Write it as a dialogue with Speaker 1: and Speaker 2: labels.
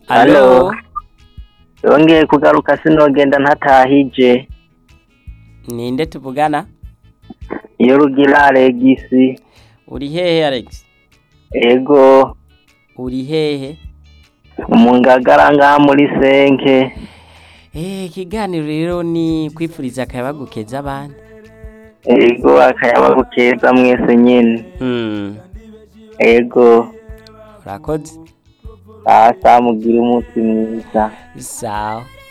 Speaker 1: Alo.
Speaker 2: yongeye kugaruka sinogenda ntatahije
Speaker 1: Ninde tuvugana?
Speaker 2: iyo rugira alegisi
Speaker 1: Uri hehe Alex?
Speaker 2: ego
Speaker 1: Uri hehe?
Speaker 2: mu ngagara ngaha muri senke
Speaker 1: Eh, ikiganiro rero ni kwifuriza akayabagu keza abandi.
Speaker 2: ego akayabagu keza mwese nyene
Speaker 1: Hmm.
Speaker 2: ego
Speaker 1: Urakoze.
Speaker 2: sasa mugire umunsi mwiza
Speaker 1: Sawa.